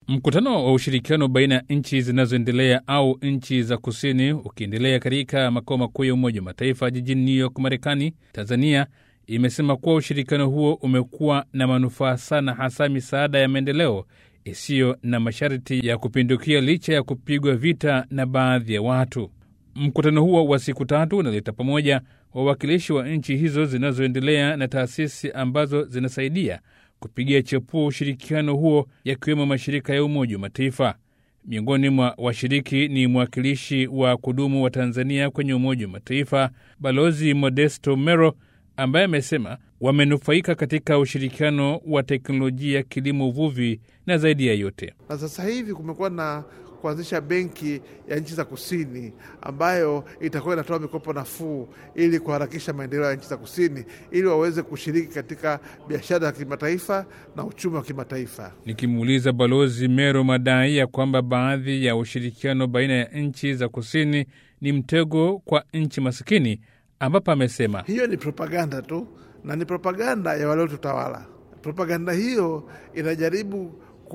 Mkutano wa ushirikiano baina ya nchi zinazoendelea au nchi za kusini ukiendelea katika makao makuu ya Umoja wa Mataifa jijini New York, Marekani, Tanzania imesema kuwa ushirikiano huo umekuwa na manufaa sana, hasa misaada ya maendeleo isiyo na masharti ya kupindukia licha ya kupigwa vita na baadhi ya watu. Mkutano huo wa siku tatu unaleta pamoja wawakilishi wa nchi hizo zinazoendelea na taasisi ambazo zinasaidia kupigia chapuo ushirikiano huo, yakiwemo mashirika ya Umoja wa Mataifa. Miongoni mwa washiriki ni mwakilishi wa kudumu wa Tanzania kwenye Umoja wa Mataifa, Balozi Modesto Mero, ambaye amesema wamenufaika katika ushirikiano wa teknolojia, kilimo, uvuvi na zaidi ya yote. Na sasa hivi kumekuwa na kuanzisha benki ya nchi za kusini ambayo itakuwa inatoa mikopo nafuu ili kuharakisha maendeleo ya nchi za kusini ili waweze kushiriki katika biashara ya kimataifa na uchumi wa kimataifa. Nikimuuliza Balozi Mero madai ya kwamba baadhi ya ushirikiano baina ya nchi za kusini ni mtego kwa nchi masikini, ambapo amesema hiyo ni propaganda tu na ni propaganda ya waliotutawala. Propaganda hiyo inajaribu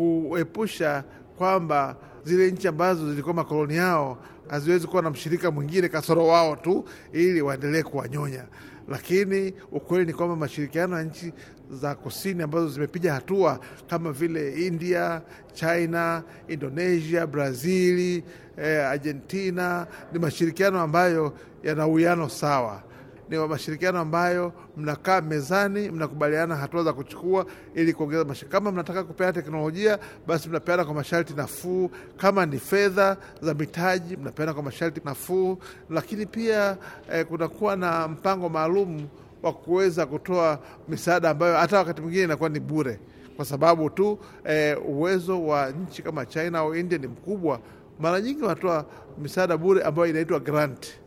kuepusha kwamba zile nchi ambazo zilikuwa makoloni yao haziwezi kuwa na mshirika mwingine kasoro wao tu, ili waendelee kuwanyonya. Lakini ukweli ni kwamba mashirikiano ya nchi za kusini ambazo zimepiga hatua kama vile India, China, Indonesia, Brazili, eh, Argentina ni mashirikiano ambayo yana uwiano sawa ni mashirikiano ambayo mnakaa mezani, mnakubaliana hatua za kuchukua ili kuongeza mash... kama mnataka kupeana teknolojia, basi mnapeana kwa masharti nafuu. Kama ni fedha za mitaji, mnapeana kwa masharti nafuu. Lakini pia eh, kunakuwa na mpango maalum wa kuweza kutoa misaada ambayo hata wakati mwingine inakuwa ni bure, kwa sababu tu eh, uwezo wa nchi kama China au India ni mkubwa. Mara nyingi wanatoa misaada bure ambayo inaitwa grant